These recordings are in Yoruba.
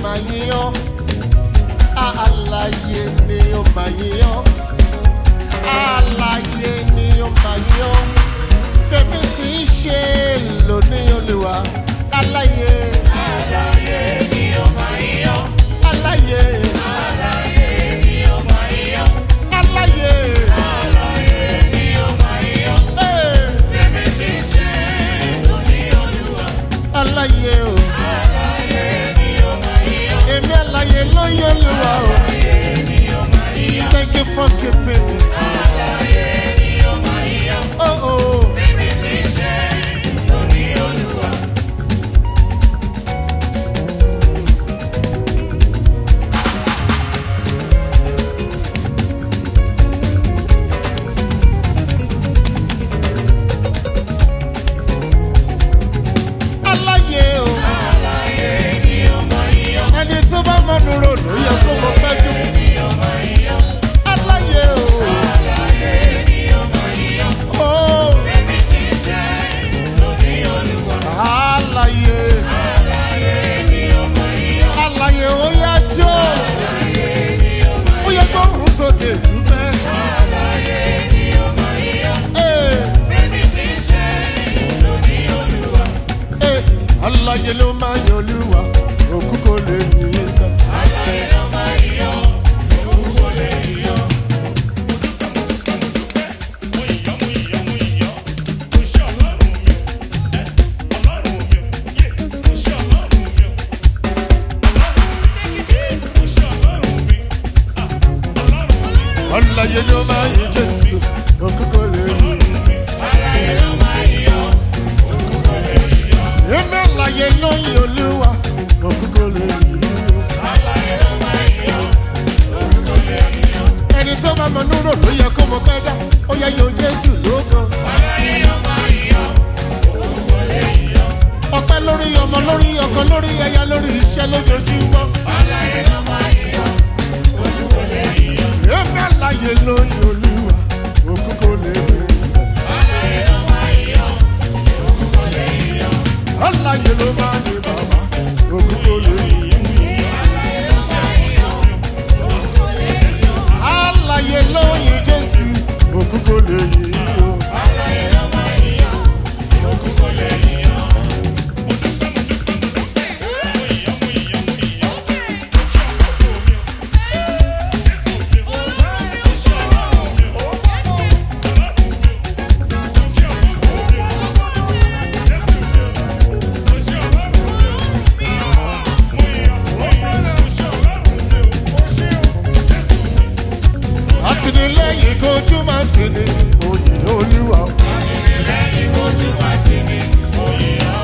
máa yíyan àlàyé ni ó máa yíyan àlàyé ni ó máa yíyan bẹ́ẹ̀ sì ń ṣe lónìí olùwà àlàyé Àlàyé ni ó máa yíyan. àlàyé Àlàyé ni ó máa yíyan. àlàyé Àlàyé ni ó máa yíyan. ee, Bẹ́ẹ̀ni tí ń ṣe lóní Olúwa. àlàyé o Àlàyé ni ó máa yíyan. èmi àlàyé ló yẹ olùwà o Àlàyé ni ó máa yíyan. thank you for keeping me Àlàyé ni ó máa yíyan. oh oh Bẹ́ẹ̀ni tí ń ṣe lóní Olúwa. àlàyé o Àlàyé ni ó máa yíyan. ẹni tó bá mọnu rò ló yẹ kó mọ pẹ́jú Ni ó máa yíyan. àlàyé o Àlàyé ni ó máa yíyan. oh Bẹ́ẹ̀ni tí ń ṣe lóní Olúwa. àlàyé Àlàyé ni ó máa yíyan. àlàyé ó yá jó ó yẹ kó rún sókè dúpẹ́ Àlàyé ni ó máa yíyan. ee Bẹ́ẹ̀ni tí ń ṣe lóní Olúwa. ee àlàyé ló máa yọ olúwa òkú kò lè yí sọ. Àlàyé ló máa yíyan. Òun kò lè yíyan. àlàyé ló máa yí jésù òkú kò lè yí sọ. Àlàyé ló máa yíyan. Òun kò lè yíyan. èmi àlàyé ló yí olúwa òkú kò lè yí sọ. Àlàyé ló máa yíyan. Òun kò lè yíyan. ẹni tó bá mọ núrò ló yẹ kó mọ pẹ́ dá ó yẹ yóò jésù lóko. Àlàyé ló máa yíyan. Òun kò lè yíyan. ọpẹ́ lórí ọmọ lórí ọkọ lórí ẹyà lórí iṣẹ́ lójoojúmọ́. Àlàyé ló máa yíyan. Òun kò lè yíyan. èmi àlàyé ló yí olúwa òkú kò lè yí sọ. Àlàyé ló máa yíyan. Òun kò lè yíyan. àlàyé ló máa ní bàbá òkú kò lè yí. Àlàyé ló máa yíyan. Òun kò lè yíyan. àlàyé ló yí jésù òkú kò lè yí o. Àlàyé ló máa yíyan. Òun kò lè yíyan. àtìlẹ́yìn kojú máa ti ní òyìn olúwa. Lẹ́yìn ojú wa sí mi, mo yíyan.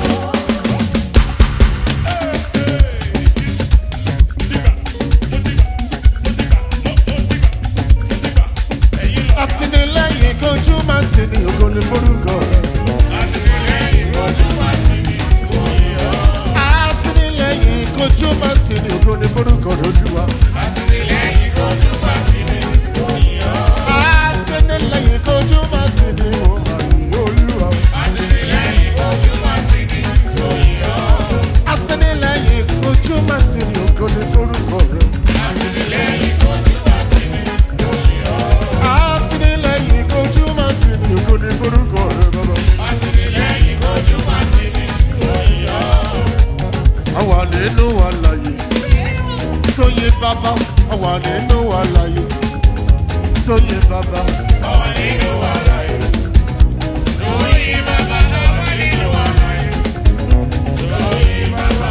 àtìlẹ́yìn kojú máa ti ní ògo ní forúkọ rẹ̀. Lẹ́yìn ojú wa sí mi, mo yíyan. àtìlẹ́yìn kojú máa ti ní ògo ní forúkọ rẹ̀ olúwa. Lẹ́yìn ojú wa sí mi, mo yíyan. àtìlẹ́yìn kojú máa ti ní òyìn olúwa. Lẹ́yìn ojú wa sí mi, mo yíyan. àtìlẹ́yìn kojú máa ti ní ògo ní forúkọ rẹ̀. Lẹ́yìn ojú wa sí mi, mo yíyan. àtìlẹ́yìn kojú máa ti ní ògo ní forúkọ rẹ̀ bàbá. Lẹ́yìn ojú wa sí mi, mo yíyan. àwa nínú àlàyé sóyè bàbá àwa nínú àlàyé sóyè bàbá Ọwọ́ nínú wàhálà yìí. Sóyè bàbá, ọwọ́ nínú wàhálà yìí. Sóyè bàbá.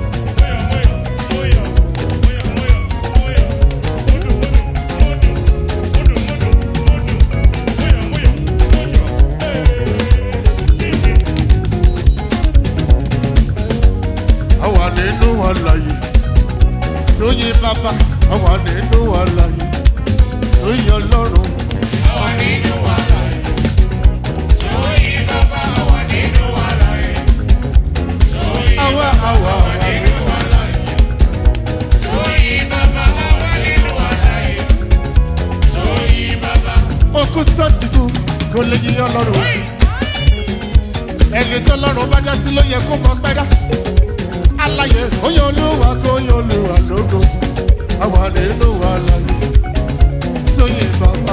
àwa nínú àlàyé sóyè bàbá àwa nínú àlàyé sóyè ọlọ́run Ọwọ́ nínú wàhálà yìí. Sóyè bàbá, ọwọ́ nínú wàhálà yìí. Sóyè àwa àwa àwa nínú wàhálà yìí. Sóyè bàbá, ọwọ́ nínú wàhálà yìí. Sóyè bàbá. òkúta ti kú kò lè yí ọlọ́run ẹni tó lọ́run bá dá sí ló yẹ kó mọ pẹ́ dá aláyé oyè olúwa kó oyè olúwa lógo àwa nínú wa láyé sóyè bàbá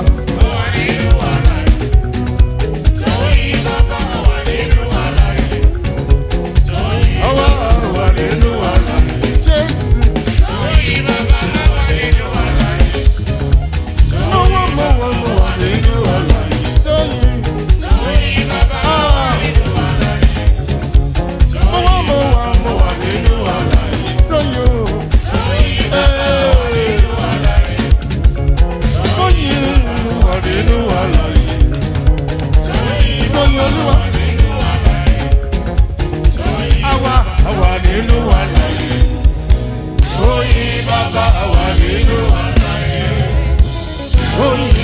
àwa àwa nínú wa láyé jésù mọ́wọ́ mọ́wọ́ mọ́wọ́ nínú wa láyé sóyè ah mọ́wọ́ mọ́wọ́ mọ́wọ́ nínú wa láyé sóyè o. Hey. Oyin wà nínú àlàyé. Sọyìn olúwa. Àwa àwà nínú àlàyé. Oyin bàbá àwà nínú àlàyé. Oyin